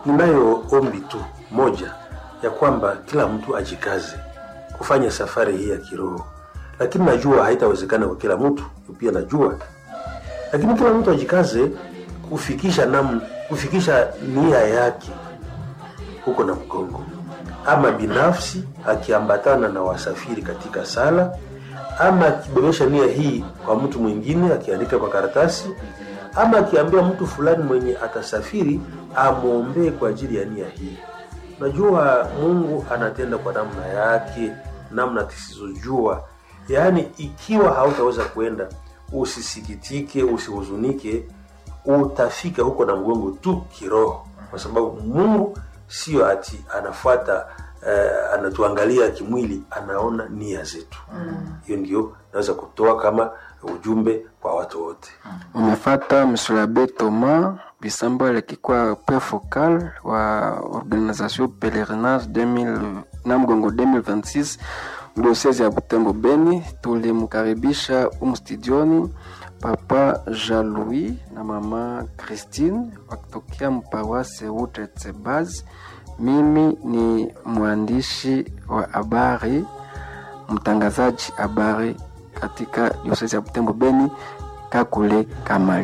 ninayo ombi tu moja ya kwamba kila mtu ajikaze kufanya safari hii ya kiroho, lakini najua haitawezekana kwa kila mtu, pia najua, lakini kila mtu ajikaze kufikisha nam, kufikisha nia yake huko na mgongo, ama binafsi akiambatana na wasafiri katika sala, ama akibebesha nia hii kwa mtu mwingine akiandika kwa karatasi, ama akiambia mtu fulani mwenye atasafiri amwombee kwa ajili ya nia hii. Najua Mungu anatenda kwa namna yake, namna tusizojua. Yaani, ikiwa hautaweza kwenda, usisikitike, usihuzunike, utafika huko na mgongo tu kiroho, kwa sababu Mungu sio ati anafuata uh, anatuangalia kimwili, anaona nia zetu. Hiyo mm. ndio naweza kutoa kama ujumbe kwa watu wote. Umefata Msulabe Thomas Bisambo alikuwa pe focal wa organisation Pelerinage 2000 na mgongo 2026 diocese ya Butembo Beni. Tulimkaribisha um studioni Papa Jean-Louis na mama Christine wakitokea mpawase Utetsebaz. Mimi ni mwandishi wa habari, mtangazaji habari katika diocese ya Butembo Beni, Kakule Kamali.